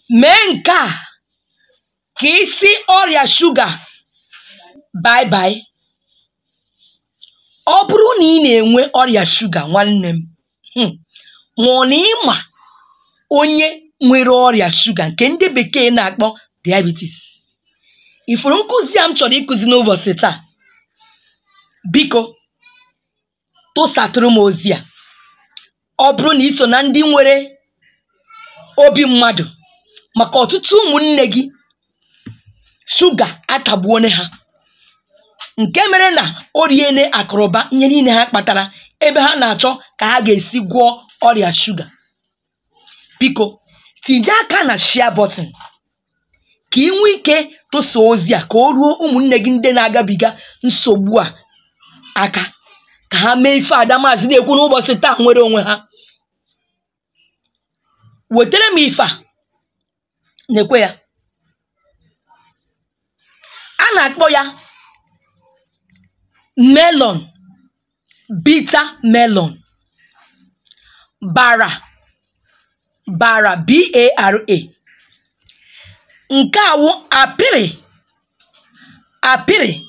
mee nke a ka isi ọrịa shuga bye bye ọ bụrụ na ị na-enwe ọrịa shuga nwanne m um ma ọ na ịma onye nwere ọrịa shuga nke ndị bekee na-akpọ diabetes ifuru nkụzi a m chọrọ ịkụzi n'ụbọchị taa biko tụsatụrụ m ozi a ọ bụrụ na ị so na ndị nwere obi mmadụ maka ọtụtụ ụmụnne gị shuga atagbuone ha nke mere na o riene akụrụba ihe niile ha kpatara ebe ha na-achọ ka ha ga-esi gwọọ ọrịa shuga biko tinye aka na share button ka ị nwee ike tụsa ozi a ka o ruo ụmụnne gị ndị na-agabiga nsogbu a aka ka ha mee ife ada maazị na-ekwu n'ụbọchị taa nwere onwe ha wetara m ife a na-ekwe ya a na-akpọ ya melon bitter melon bara bara b-a-r-a nke a wụ apịrị apịrị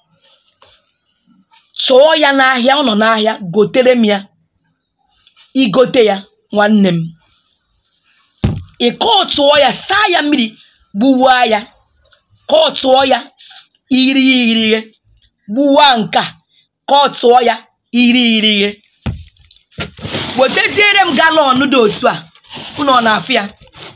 chọọ ya n'ahịa ọ nọ n'ahịa gotere m ya igote ya nwanne m ị kọtụọ ya saa ya mmiri gbuwaa ya kọtụọ ya irighiri irighiri gbuwaa nke a kọtụọ ya irighiri irighiri weteziere m galọn dị otu a unu ọ na-afụ ya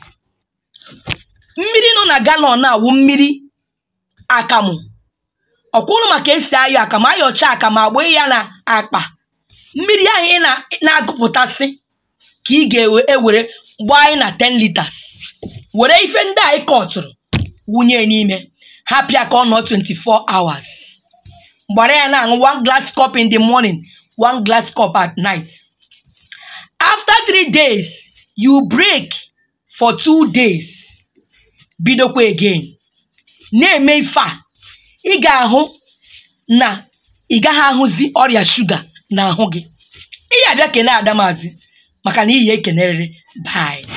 mmiri nọ na galọn a wụ mmiri akamụ ọkwụrụ maka esi ayọ akamụ ayọcha akamụ agbanye ya na akpa mmiri ahụ ị na- na-agụpụtasị ka ị ga-ewere gbaa anyị na 10 liters were ife ndị a ị kọtụrụ wụnye n'ime hapịa ka ọ nọ 24 hours gbara ya na-aṅụ one glass cup in the morning one glass cup at night after three days you break for two days bidokwa again na-eme ife a ị ga-ahụ na ị gaghị ahụzi ọrịa shuga n'ahụ gị ị ga-abịa kene adamazi maka na iyi ekenerịrị bye